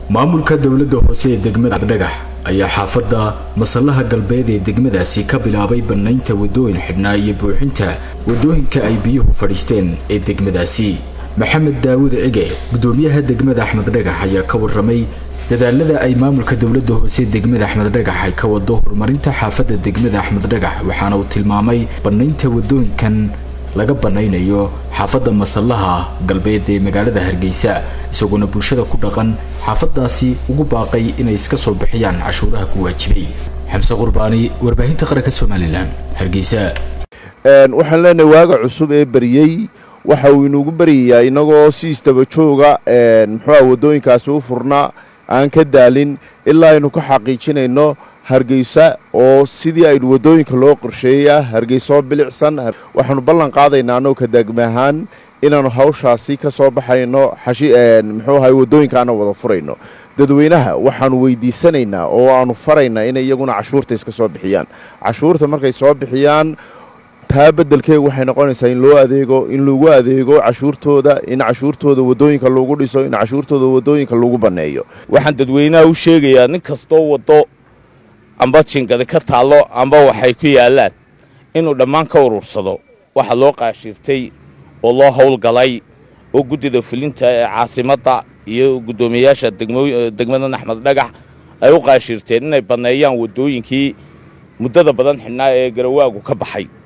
maamulka dowladda hoose ee degmada dhagax ayaa xaafadda masallaha galbeed ee degmadaasi ka bilaabay bannaynta waddooyin xidhnaa iyo buuxinta waddooyinka ay biyuhu fadhiisteen ee degmadaasi maxamed daawud cige guddoomiyaha degmada axmed dhagax ayaa ka warramay dadaalada ay maamulka dowladda hoose degmada axmed dhagax ay ka wado horumarinta xaafadda degmada axmed dhagax waxaana uu tilmaamay bannaynta waddooyinkan laga bannaynayo xaafadda masallaha galbeed ee magaalada hargeysa isagoona bulshada ku dhaqan xaafaddaasi ugu baaqay inay iska soo bixiyaan cashuuraha ku waajibay xamse qurbaani warbaahinta qaranka somalilan hargeysa waxaan leenahay waaga cusub ee beriyey waxa uu inugu beryayaa inagoo si istaba jooga muxuuha waddooyinkaasi u furnaa aan ka daalin ilaa aynu ka xaqiijinayno hargeysa oo sidii aynu waddooyinka loo qorsheeyey ah hargeysoo bilicsan waxaanu ballan qaadaynaa annagoo ka degma ahaan inaannu hawshaasi ka soo baxayno muxuu ahay waddooyinkaana wada furayno dadweynaha waxaanu weydiisanaynaa oo aanu faraynaa inay iyaguna cashuurta iska soo bixiyaan cashuurta markay soo bixiyaan taa beddelkeegu waxay noqonaysaa in loo adeego in lagu adeego cashuurtooda in cashuurtooda waddooyinka lagu dhiso in cashuurtooda waddooyinka lagu banneeyo waxaan dadweynaha u sheegayaa nin kastoo waddo amba jingadi ka taallo amba waxay ku yaallaan inuu dhammaan ka urursado waxa loo qaashiirtay oo loo howlgalay oo guddida fulinta ee caasimadda iyo guddoomiyayaasha degmadan axmed dhagax ay u qaashiirteen inay banneeyaan waddooyinkii muddada badan xidhnaa ee garawaagu ka baxay